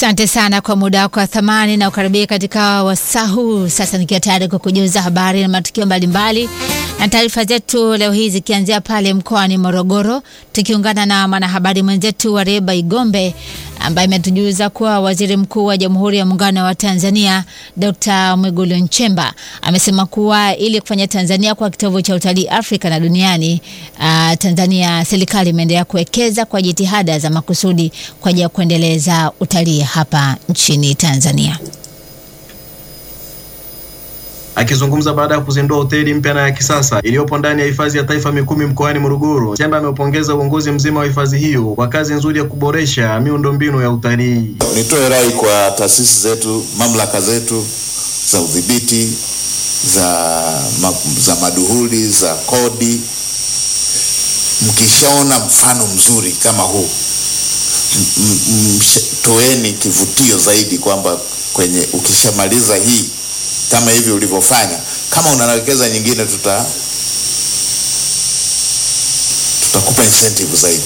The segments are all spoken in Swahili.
Asante sana kwa muda wako wa thamani na ukaribia katika wasaa huu. Sasa nikiwa tayari kwa kujuza habari na matukio mbalimbali na taarifa zetu leo hii zikianzia pale mkoani Morogoro, tukiungana na mwanahabari mwenzetu wa Reba Igombe ambaye imetujuza kuwa waziri mkuu wa Jamhuri ya Muungano wa Tanzania Dr. Mwigulu Nchemba amesema kuwa ili kufanya Tanzania kuwa kitovu cha utalii Afrika na duniani, uh, Tanzania serikali imeendelea kuwekeza kwa jitihada za makusudi kwa ajili ya kuendeleza utalii hapa nchini Tanzania. Akizungumza baada ya kuzindua hoteli mpya na ya kisasa iliyopo ndani ya hifadhi ya taifa Mikumi mkoani Morogoro, Nchemba ameupongeza uongozi mzima wa hifadhi hiyo kwa kazi nzuri ya kuboresha miundombinu ya utalii. Nitoe rai kwa taasisi zetu, mamlaka zetu za udhibiti za, ma, za maduhuli za kodi, mkishaona mfano mzuri kama huu toeni kivutio zaidi kwamba kwenye ukishamaliza hii kama hivi ulivyofanya, kama unawekeza nyingine, tuta tutakupa incentive zaidi,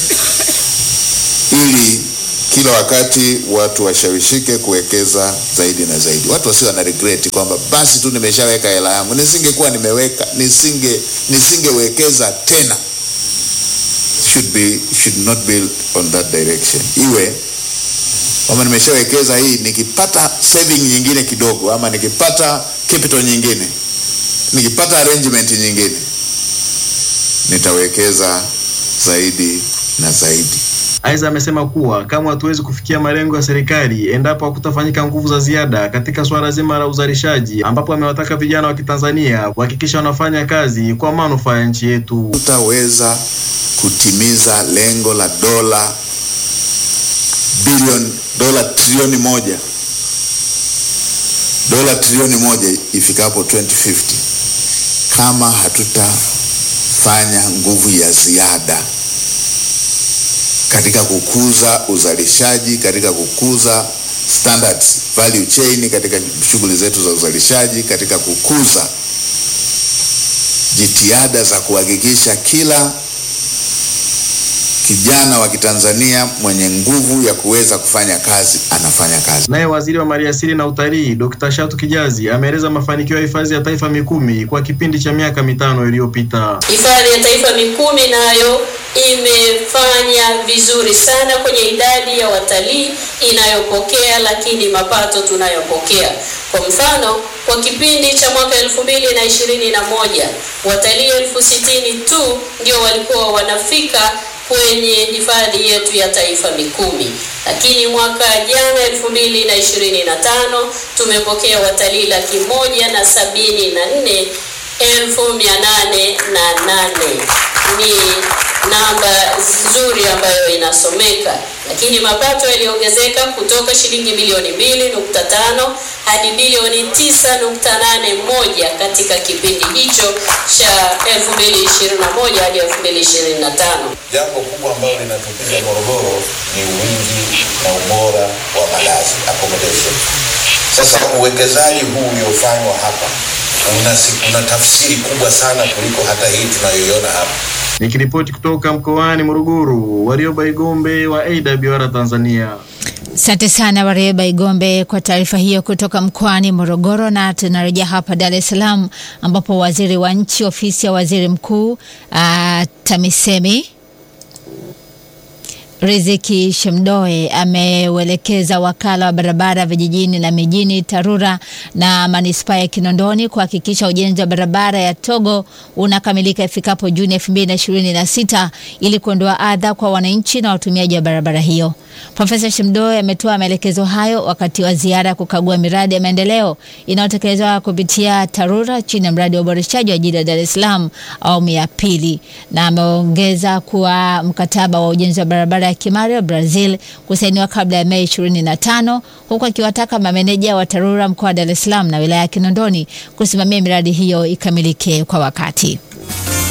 ili kila wakati watu washawishike kuwekeza zaidi na zaidi. Watu wasio na regret kwamba basi tu nimeshaweka hela yangu, nisingekuwa nimeweka nisinge nisingewekeza tena. Should be should not be on that direction. Iwe kama nimeshawekeza hii, nikipata saving nyingine kidogo, ama nikipata capital nyingine, nikipata arrangement nyingine, nitawekeza zaidi na zaidi. Aidha, amesema kuwa kama hatuwezi kufikia malengo ya serikali endapo hakutafanyika nguvu za ziada katika swala zima la uzalishaji, ambapo amewataka vijana wa Kitanzania kuhakikisha wanafanya kazi kwa manufaa ya nchi yetu. Tutaweza kutimiza lengo la dola bilioni dola trilioni moja dola trilioni moja ifikapo 2050 kama hatutafanya nguvu ya ziada katika kukuza uzalishaji, katika kukuza standards value chain, katika shughuli zetu za uzalishaji, katika kukuza jitihada za kuhakikisha kila kijana wa Kitanzania mwenye nguvu ya kuweza kufanya kazi anafanya kazi. Naye waziri wa maliasili na utalii Dr. Shatu Kijazi ameeleza mafanikio ya hifadhi ya taifa Mikumi kwa kipindi cha miaka mitano iliyopita. Hifadhi ya taifa Mikumi nayo imefanya vizuri sana kwenye idadi ya watalii inayopokea, lakini mapato tunayopokea. Kwa mfano, kwa kipindi cha mwaka elfu mbili na ishirini na moja watalii elfu sitini tu ndio walikuwa wanafika kwenye hifadhi yetu ya taifa Mikumi, lakini mwaka jana elfu mbili na ishirini na tano tumepokea watalii laki moja na sabini na nne elfu mia nane na nane. Ni namba nzuri ambayo inasomeka, lakini mapato yaliongezeka kutoka shilingi bilioni mbili nukta tano hadi bilioni tisa nukta nane moja katika kipindi hicho cha 2021 hadi 2025. Jambo kubwa ambalo linatupiga Morogoro ni wingi na ubora wa malazi accommodation. Sasa uwekezaji huu uliofanywa hapa una, una tafsiri kubwa sana kuliko hata hii tunayoiona hapa. Nikiripoti kutoka mkoani Morogoro, Warioba Igombe wa AWR Tanzania. Asante sana Wareba Igombe kwa taarifa hiyo kutoka mkoani Morogoro. Na tunarejea hapa Dar es Salaam ambapo waziri wa nchi ofisi ya waziri mkuu uh, TAMISEMI Riziki Shemdoe ameuelekeza wakala wa barabara vijijini na mijini TARURA na manispaa ya Kinondoni kuhakikisha ujenzi wa barabara ya Togo unakamilika ifikapo Juni 2026 ili kuondoa adha kwa wananchi na watumiaji wa barabara hiyo. Profesa Shemdoe ametoa maelekezo hayo wakati wa ziara ya kukagua miradi ya maendeleo inayotekelezwa kupitia TARURA chini ya mradi wa uboreshaji wa jiji la Dar es Salaam awamu ya pili, na ameongeza kuwa mkataba wa ujenzi wa barabara ya Kimario Brazil kusainiwa kabla ya Mei 25 huku akiwataka mameneja wa TARURA mkoa wa Dar es Salaam na wilaya ya Kinondoni kusimamia miradi hiyo ikamilike kwa wakati.